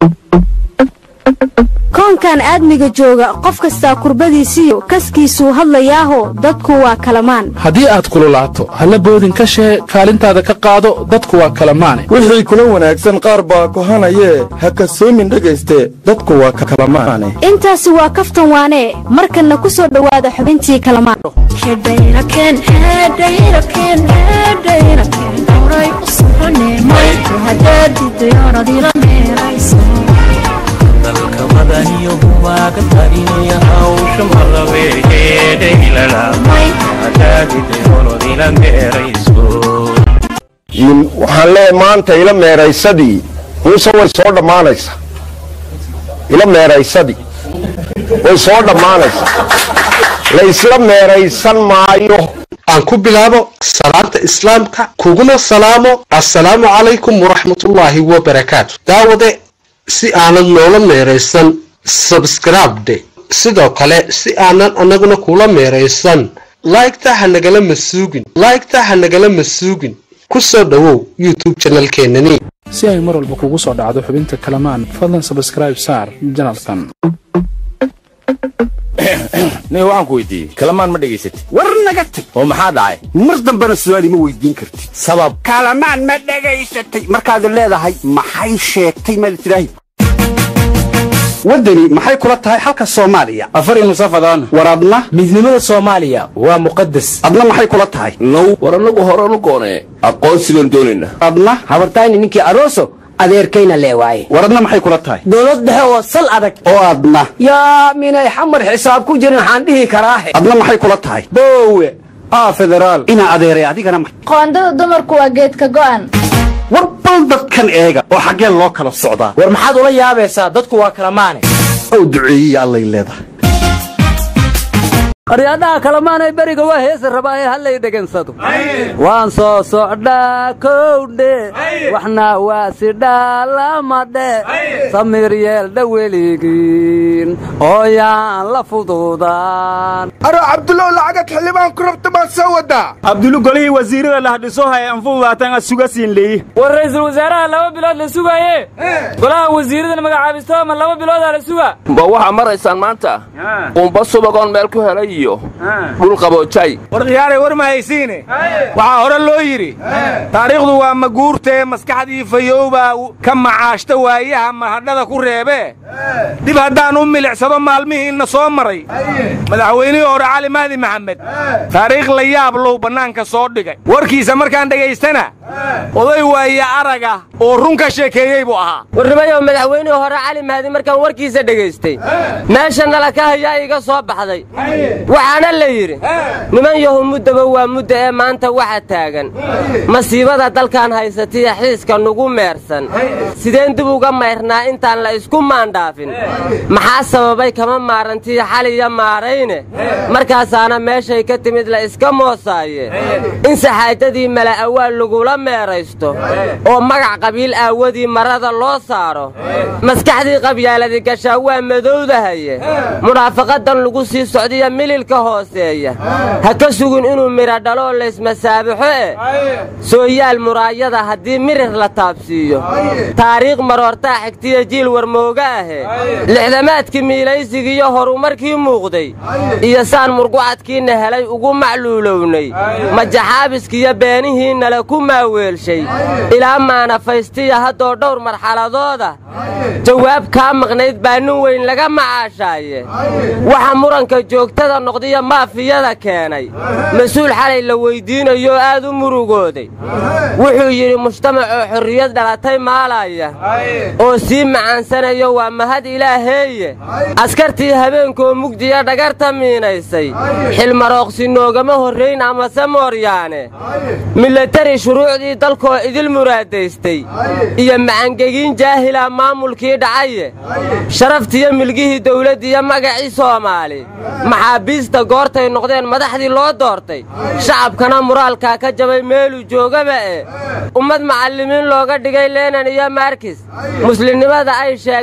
koonkan aadmiga jooga qof kastaa kurbadiisiyo kaskiisuu hadlayaaho dadku waa kalamaan haddii aad kululaato halla boodin ka shee kaalintaada ka qaado dadku waa kalamaane wixii kula wanaagsan qaar baa kohanayee ha kasoomin dhegayste dadku waa kalamaane intaasi waa kaftan waanee markanna ku soo dhowaada xubintii kalamaan dalka madaniyo humaaga tarinaya hawsha malabeegeedhaylalamaadaadidayoonodila meerayso waxaan leeyahay maanta ila meeraysadii muuse way soo dhammaanaysaa ila meeraysadii way soo dhammaanaysaa laysla meeraysan maayo aan ku bilaabo salaanta islaamka kuguna salaamo assalaamu calaykum waraxmatullaahi wabarakaatu daawade si aanad noola meeraysan sabskribde sidoo kale si aanan annaguna kula meeraysan laygta ha nagala masuugin laygta ha nagala masuugin ku soo dhowow youtube janalkeenani si ay mar walba kugu soo dhacdo xubinta kalamaan fadlan sabskraib saar janalkan nin waxaan ku weydiiyey kalamaan ma dhegaysatid war naga tag oo maxaa dhacay mar dambena su'aal ima weydiin kartid sabab kalamaan ma dhegaysatay markaad leedahay maxay sheegtay maad tidhaahi waddani maxay kula tahay halka soomaaliya afar nusafadaan war adna midnimada soomaaliya waa muqadas adna maxay kula tahay now war annagu horanu goonee aqoonsi baan doonaynaa adna habartayni ninkii aroso adeerkayna lee waaye war adna maxay kula tahay dowlad dhexe oo sal adag oo adna yaa minay xamar xisaab ku jirin waxaan dhihi karaahe adna maxay kula tahay boowe aa federaal inaa adeeray adigana ma qoondada dumarku waa geedka go'an war bal dadkan eega oo xaggee loo kala socdaa war maxaad ula yaabaysaa dadku waa kala maane ow duceeyey allay leedahay aryadhaha kalamaanay beriga waa heesa rabaaye hallay dhegansado waan soo socdhaa kowdhe waxna waa sidhaalamadhe samiir yeeldha weligiin ooyaan la fududaan aro cabdulow lacagad xildhibaan ku rabta baan soo wadaa cabdulu golihii wasiirada lahdhiso haya anfududaatan suga siin leeyi war ra'iisul wasaaraha laba bilood la sugaaye golaha wasiiradana magacaabisto ma laba biloodaa la suga ba waxaa maraysaan maanta qumba subagoon meel ku helay iyo dhul qaboojay war khiyaaray war ma haysiine waxaa hore loo yidhi taariikhdu waa maguurtee maskaxdii fayowbaa ka macaashta waayaha mahadhada ku reebee dib haddaan u milicsado maalmihiinna soo maray madaxweynihii hore cali mahdi maxamed taariikh la yaab low bannaanka soo dhigay warkiisa markaan dhegaystana oday waaya araga oo run ka sheekeeyey buu ahaa warnimayow madaxweynihii hore cali mahdi markaan warkiisa dhegaystay meesha nala ka hayaa iga soo baxday waxaana la yidhi niman yahu muddaba waa mudda ee maanta waxa taagan masiibada dalkan haysatiya xiiska nugu meersan sideen dib uga mayrnaa intaan la isku maandhaafin maxaa sababay kama maarantii xaliya maarayne markaasaana meeshay ka timid la iska moosaaye in saxaajadii mala awaal lagula meeraysto oo magac qabiil aawadii marada loo saaro maskaxdii qabyaaladi gashaa waa madowdahaye munaafaqadan lagu sii socdiya mililka hooseeya ha ka sugin inuu midha dhalo oo laysmasaabaxo e sooyaal muraayada haddii mirir la taabsiiyo taariikh maroortaa xigtiya jiil warmooga ahe lixdamaadkii miilaysigiiyo horumarkii muuqday iyo saan murgucadkiinna helay ugu macluulownay majaxaabiskiyo beenihiinnala ku maaweelshay ilaa maanafaystiya haddoo dhowr marxaladooda jawaab kaa maqnayd baa nin weyn laga macaashaaye waxa muranka joogtada noqdiya maafiyada keenay mas-uul xalay la weyddiinayooo aad u murugooday wuxuu yidhi mujtamacoo xorriyad dhalatay maalaya oo sii macaansanayo waa mahad ilaaheeye askartii habeenkoo mugdiya dhagarta miinaysay xilmarooqsi noogama horrayn amase mooryaane milatari shuruucdii dalkoo idil muraadaystay iyo macangegiin jaahila maamulkii dhacaye sharaftiyo milgihii dawladdiiyo magacii soomaali maxaabiista goortay noqdeen madaxdii loo doortay shacabkana muraalkaa ka jabay meeluu joogaba e ummad macallimiin looga dhigay leenan iyo maarkis muslimnimada ay sheegataa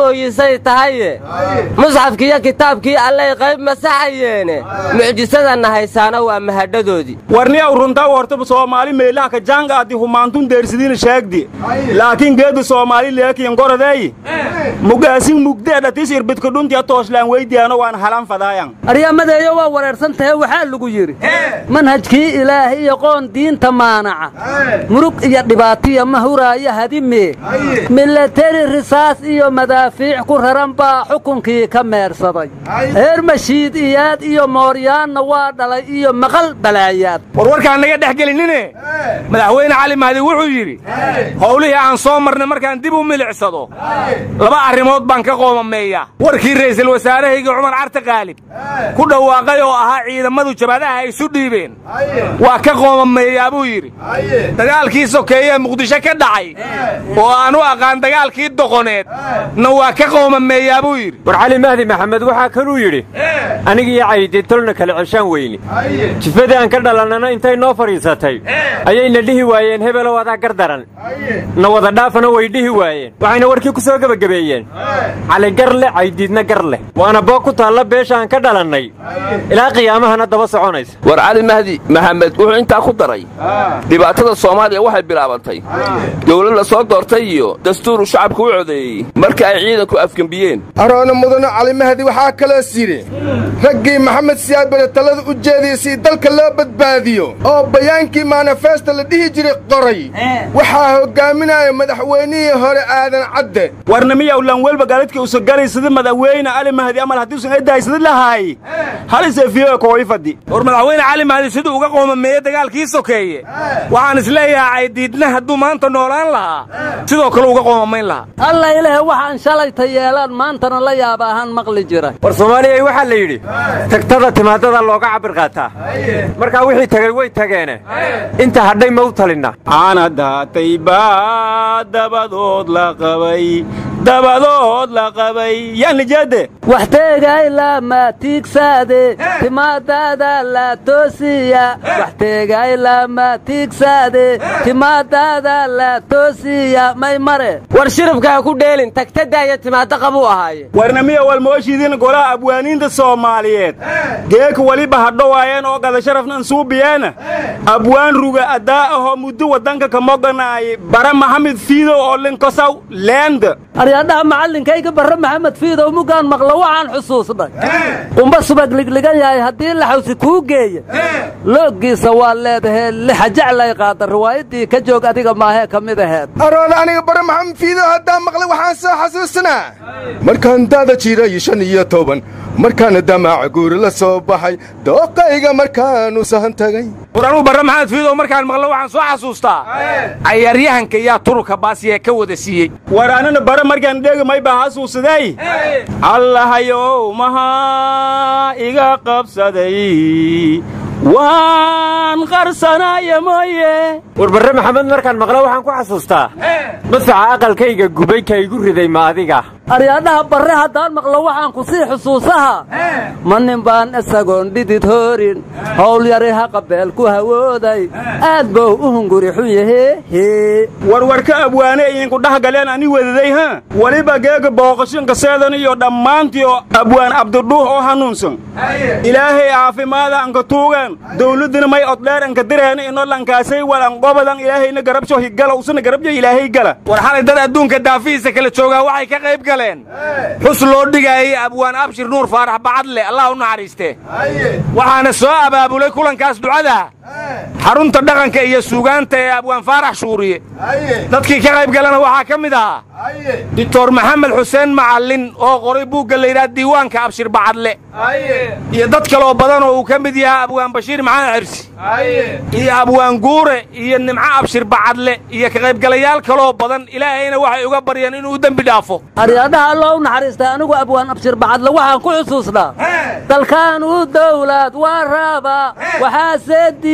mooyisay tahaye musxafkiiyo kitaabkii allay qayb masaxayeene mucjisadanna haysaana waa mahadhadoodii warniyaw runtaa horta soomaali meelaha ka jaangaadi humaantun deersidiina sheegdi laakiin geedu soomaali leekiyan goradeey mugaasin mugdeedhatis irbidka dhuntiya tooslaan weydiyaano waan halan fadaayan aryamadeeyo waa wareersan tahe waxaa lagu yidhi manhajkii ilaah iyo qoon diinta maanaca murug iyo dhibaatiya ma huraayo hadimee milateri risaas iyo madaafiic ku raran baa xukunkii ka meersaday heer mashiid iyaad iyo mooryaanna waa dhalay iyo maqal balaayaad warwarkaan naga dhex gelinine madaxweyne cali mahdi wuxuu yidhi howlihii aan soo marnay markaan dib u milicsado laba arrimood baan ka qoomameeya warkii ra'iisul wasaarahayga cumar carte qaalib ku dhawaaqay oo ahaa ciidamadu jabhadaha ay isu dhiibeen waa ka qoomameeyaa buu yidhi dagaalkii sokeeye muqdisho ka dhacay oo aan u aqaan dagaalkii doqoneed na waa ka qoomameeyaa buu yidhi war cali mahdi maxamed waxaa kaluu yidhi anigiiyo caydi tolna kale ceshaan weyne jifadii aan ka dhalannana intay noo fadhiisatay ayayna dhihi waayeen hebelow adaa gar daran na wada dhaafana way dhihi waayeen waxayna warkii ku soo gebagabeeyeen cali gar leh caydiidna gar leh waana boog ku taalla beesha aan ka dhalannay ilaa qiyaamahana daba soconaysa war cali mahdi maxamed wuxuu intaa ku daray dhibaatada soomaaliya waxay bilaabantay dowlad la soo doortay iyo dastuuru shacabku u codeeyey marka ay ciidanku afgembiyeen aroona mudane cali mahdi waxaa kaloos yidhi raggii maxamed siyaad bare talada u jeediyey si dalka loo badbaadiyo oo bayaankii manifesto la dhihi jiray qoray waxaa hoggaaminaya madaxweynihii hore aadan cadde warnamiyaw lanwelba gaaladka usagalay sida madaxweyne cali mahdi amal haddiusan edahaysada lahaay halisefiyo kooifadi war madaxweyne cali mahdi siduu uga qoomameeyey dagaalkii sokeeye waxaan isleeyahay caydiidna hadduu maanta noolaan lahaa sidoo kale uga qoomamayn lahaa alla ilaah waxaan shalayta yeelaan maantana la yaaba ahaan maqli jira war soomaaliyay waxaa la yidhi tagtada timaadada looga cabir qaataa markaa wixii tagay way tageene inta hadhay ma u talinna caana daatay baa dabadood la qabay dabadood la qabay yaan lijeede wax teegay lama tiigsaade timaadaada la toosiya wax teegay lama tiigsaade timaadaada la toosiya may mare war shiribka ha ku dheelin tagtadaaya timaadda qabuu ahaaye warnamiya walmooshiidin golaha abwaaniinta soomaaliyeed geeka weliba hadhowaayeen oo gada sharafnan suubiyeena abwaan ruga addaa ahoo muddo waddanka ka moganaayay bara maxamed fiidow oo linkosaw leenda aryadhaha macallinkayga barre maxamed fiidow mugaan maqlo waxaan xusuusnay qumba subag ligligan yahay haddii laxawsi kuu geeya looggiisa waa leedahee lixa jeclay qaada riwaayaddii ka joog adiga maahee ka mid aheed aroona aniga bare maxamed fiidow haddaa maqlay waxaan soo xasuusanaa markaan daada jiray shan iyo toban markaana damaaca guuri la soo baxay dooqayga markaanu sahan tagay war anuu barre maxamed fiidow markaan maqlo waxaan soo xasuustaa cayaaryahanka yaa tururka baasiya ka wada siiyey war anana bare markaan dhegi may baa xasuusaday allahayow mahaa iga qabsaday waan qarsanaya mooye war barre maxamed markaan maqlo waxaan ku xasuustaa madfaca aqalkayga gubay ka igu riday ma adiga aryadhaha barre haddaan maqlo waxaan ku sii xusuusaha ma nin baan isagoon dhidid hoorin howl yari haqabeel ku hawooday aad bow u hunguri xun yahee warwarka abwaane idinku dhah galeen ani wadaday ha weliba geega booqashinka seedan iyo dhammaantii oo abwaan abdidhuux oo hanuunsan ilaahay caafimaada anka tuugan dawladdina may oddheer anka direena ino lankaasay walanqobadan ilaahayna garabsho higala usuna garabjo ilaahay gala war xalay dad adduunka daafihiisa kala joogaa waxay ka qayb galeen xus loo dhigaayay abwaan abshir nuur faarax bacadle allah u naxariiste waxaana soo abaabulay kulankaas ducada xarunta dhaqanka iyo suugaanta ee abwaan faarax shuuriye dadkii ka qayb galana waxaa ka mid ahaa doctor maxamed xuseen macallin oo qoray buugga layidhaha diiwaanka abshir bacadle iyo dad kaloo badan oo uu ka mid yahay abwaan bashiir maxamed xirsi iyo abwaan guure iyo nimco abshir bacadle iyo ka qaybgalayaal kaloo badan ilaahayna waxay uga baryeen inuu u dembi dhaafo aryadhaha alloo u naxariistay anigu abwaan abshir bacadle waxaan ku xusuusnaa dalkaan u dawlad waa raaba waxaase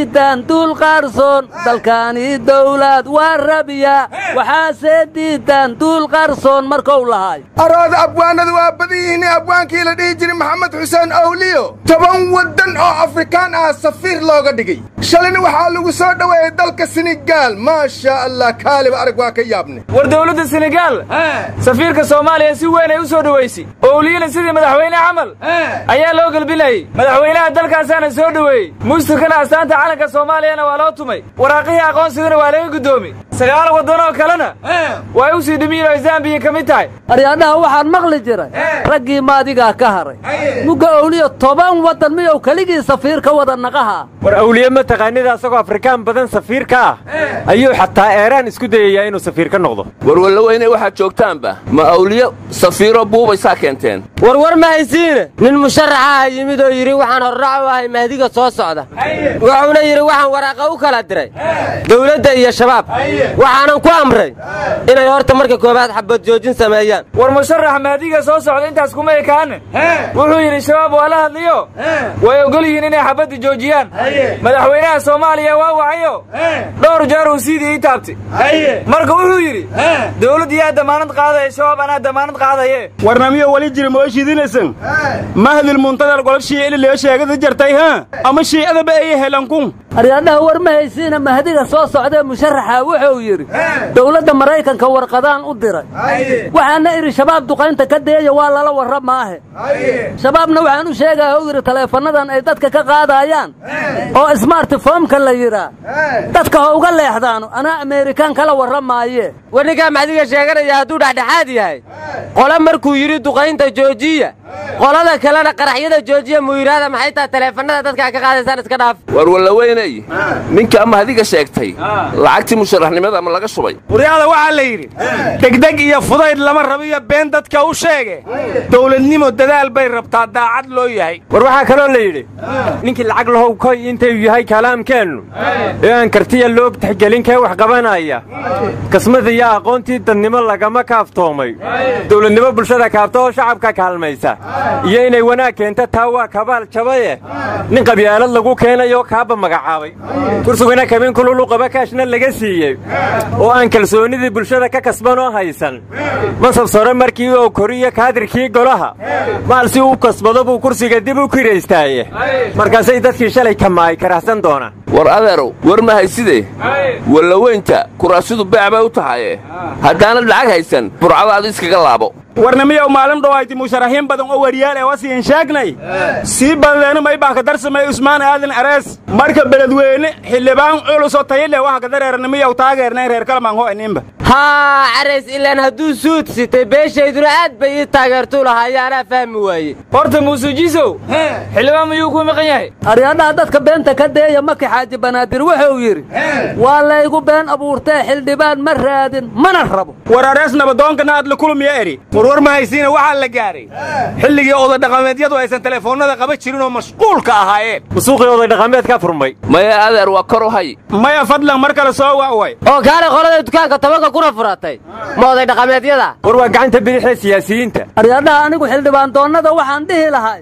diidaan duul qaarsoon dalkaani dawlad waa rabiya waxaase diidaan duul qaarsoon markou lahaay araada abwaanada waa badan yihiin abwaankii la dhihi jiray maxamed xuseen awliyo toban waddan oo afrikaan ah safiir looga dhigay shalayna waxaa lagu soo dhoweeyey dalka senegaal maasha allah kaaliba arag waa ka yaabne war dowladda senegaal safiirka soomaaliya si weyn ay u soo dhoweysay owliyana sidii madaxweyne camal ayaa loo gelbinayey madaxweynaha dalkaasaana soo dhoweeyey muusirkana astaanta calanka soomaaliyana waa loo tumay waraaqihii aqoonsigana waa laga guddoomi sagaal waddanoo kalena waa u sii dhimiyin oo zambiya ka mid tahay aryaadhaha waxaan maqli jiray raggii maadigaa ka haray mugga owliyo toban waddan miyou keligii safiir ka wada naqaha war awliye ma taqaanida asagoo afrikaan badan safiir ka ah ayuu xataa eeraan isku dayayaa inuu safiir ka noqdo warwalla weyne waxaad joogtaanba ma awliyo safiiro buubaysaa keenteen warwar ma haysiine nin musharaxaha yimid oo yidhi waxaan horrac u ahay mahdiga soo socda wuxuuna yidhi waxaan waraaqa u kala diray dawladda iyo shabaab waxaanan ku amray inay horta marka koowaad xabad joojin sameeyaan war musharax mahdiga soo socda intaas kuma ekaane wuxuu yidhi shabaab waa la hadliyo way ogol yihiin inay xabadda joojiyaan madaxweynaha soomaaliya waa wacayo dhowr jeer uu siidii ii taabtay marka wuxuu yidhi dawladd yaa damaanad qaadaya shabaab anaa damaanad qaadaye warnamiyo weli jira moo shiidinaysan mahdil muntadal golol shiicili lee sheegada jartay ha ama shiicadaba ay helankun aryaadhaha war ma haysiina mahdiga soo socdee musharaxa wuxuu yidhi dowladda maraykanka warqadaan u diray waxaana idhi shabaab duqaynta ka deeya waa lala warra maahe shabaabna waxaan u sheegaya u yidhi taleefannadan ay dadka ka qaadayaan oo smartifoomka la yidhaa dadka ha uga leexdaano anaa ameerikaan kala warra maaye war ninkaa maxdiga sheeganaya hadduu dhexdhexaad yahay qole markuu yidhi duqaynta joojiya qolada kalena qaraxyada joojiya muyiraada maxay taha taleefannada dadkaa ka qaadaysaan iska dhaaf warwalla weynay ninkaa mahdiga sheegtay lacagtii musharaxnimada ma laga shubay waryaada waxaa la yidhi degdeg iyo fudayd lama rabiyo been dadka u sheege dowladnimo dadaal bay rabtaa daacad loo yahay war waxaa kaloo la yidhi ninkii lacag lahow koy intayuu yahay kalaamkeennu ee aan kartiya loo tixgelin kee wax qabanaya kasmada iyo aqoontii dadnimo lagama kaaftoomay dowladnimo bulshada kaabta oo shacabka kaalmaysa iyo inay wanaag keenta taa waa kabaal jabaye nin qabyaalad lagu keenayoo kaaba magacaabay kursigana kabin kululu qabakaashna laga siiyey oo aan kalsoonnidii bulshada ka kasbanoo haysan mansab sore markii uu koriyo kaadirkii golaha maal si uu kasbado buu kursiga dib u kiraystaaye markaasay dadkii shalay kamaay karahsan doonaan war adeerow war ma hayside wallaweynta kuraasidu beec bay u tahaye haddaanad lacag haysan burcadaadu iskaga laabo warnamiyow maalin dhowayti musharaxiin badan oo wariyaal ee wasiin sheegnay sii badleena maybaanka darsamay usmaan aadan arees marka beledweyne xildhibaan culusoo tayile waxa kadareernimiyow taageernay reer kalmaan ho ininba haa carays ilaan hadduu suud sitay beeshayduna aad bay ii taageertuu lahaaya anaa fahmi waaye horta muuse jiisow xildhibaan miyuu ku maqan yahay aryaadhaha dadka beenta ka deeya maki xaaji banaadir wuxuu yidhi waa laygu been abuurtee xildhibaan ma raadin mana rabo war arees nabadoonkana aad la kulmiya eri warwar ma haysiina waxaa la gaaray xilligii odadhaqameedyadu aysan telefoonnada qaba jirin oo mashquulka ahaayeen masuuqii oday dhaqameedkaa furmay maya adeer waa kor u hay maya fadlan mar kale soo wa'way oo kaale qolada dukaanka tobanka kuna furatay ma oday dhaqameedyada war waa gacanta bidixee siyaasiyiinta aryaadhaha anigu xildhibaan doonnada waxaan dhihi lahay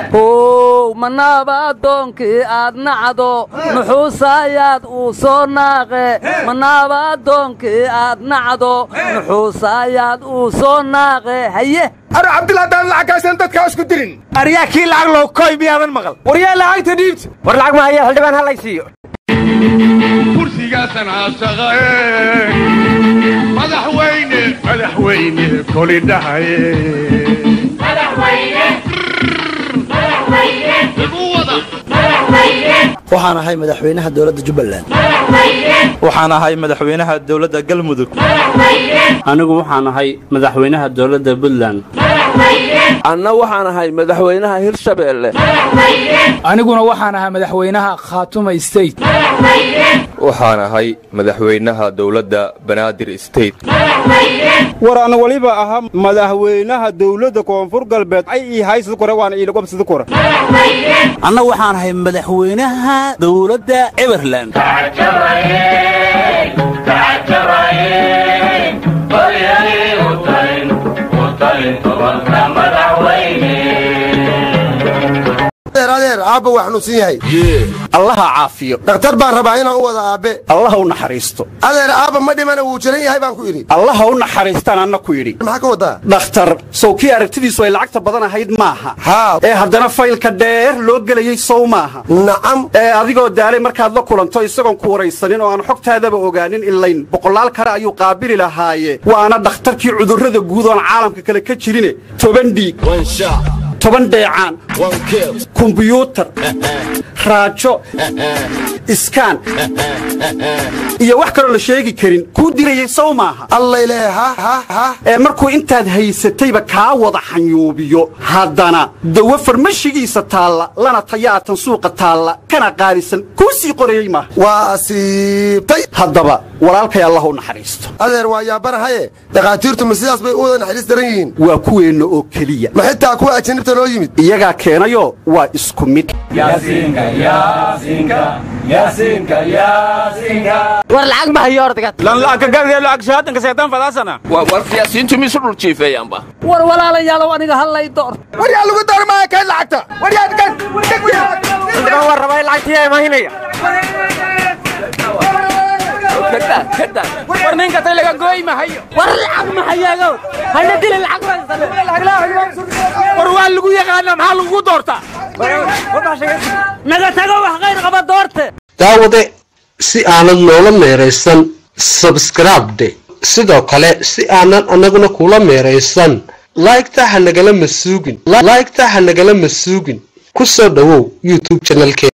ow manaaba addoonkii aad nacdo nuxuusaayaad uu soo naaqe manaaba addoonkii aad nacdo nuxuusaayaad uu soo naaqe haye aro cabdillah haddaan lacag haysan dadkaa isku dirin aryaa kii lacag loo koy miyaadan maqal war yaa lacagta dhiibta war lacag ma haya xildhibaan ha laysiiyo kursigaasan caashaqae madaxweyne madaxweyne koli dhahaye waxaan ahay madaxweynaha dowladda jubbaland waxaan ahay madaxweynaha dowladda galmudug anigu waxaan ahay madaxweynaha dowladda puntland anna waxaan ahay madaxweynaha hirshabeelle aniguna waxaan ahay madaxweynaha khaatuma state waxaan ahay madaxweynaha dowladda banaadir state war ana weliba ahaa madaxweynaha dowladda koonfur galbeed ay ii haysida kore waana iilagobsida kore anna waxaan ahay madaxweynaha dowladda everland adeer aabba waa xanuunsan yahay allaha caafiyo dhakhtar baan rabaa inaan u wada aabbe allaha u naxariisto adeer aabba ma dhimana wuu jiran yahay baan ku idhi allaha u naxariistaan anna ku yidhi maxaa ka wadaa dhakhtar sow kii aragtidiisu ay lacagta badan ahayd maaha haa ee haddana faylka dheer loo gelayey sow maaha nacam ee adigoo daalay markaad la kulanto isagoon ku waraysanin oo aan xogtaadaba ogaanin ilayn boqolaal kale ayuu qaabili lahaaye waana dhakhtarkii cudurrada guud oon caalamka kale ka jirine toban dhiig toban dheecaan kumbiyuutar raajo iskaan iyo wax kaloo la sheegi karin kuu dirayey sow maaha allayle ha ha ha ee markuu intaad haysatayba kaa wada xanyuubiyo haddana dawo farmashigiisa taalla lana tayaatan suuqa taalla kana qaalisan kuu sii qorayey maaha waa asiibtay haddaba walaalkay allah u naxariisto adeer waa yaabanahaye dhakhaatiirtu ma sidaas bay u wada naxariis daran yihiin waa kuweenna oo keliya ma xitaa kuwa ajanibta noo yimid iyagaa keenayoo waa isku mid war lacag ma hayo ordagad lan la'ag ka gargee la'ag shahaadanka seetaan fadaasana waa war siyaasiyiintu miisu dhul jiifeeyaanba war walaalayaalow aniga hallay door war yaa lagu doormaya kayd lacagta war yaa kan waa rabaa in lacagtii imahinaya war ninka tay laga gooy mahayo war lacag ma hayaagow hana dili lacag war waa lagu yaqaana maxaa lagu doortaa naga tago wax qayr qaba doorte daawade si aanad noola meeraysan sabskribde sidoo kale si aanan annaguna kula meeraysan laygta ha nagala masuugin laygta ha nagala masuugin ku soo dhowow youtube janalkee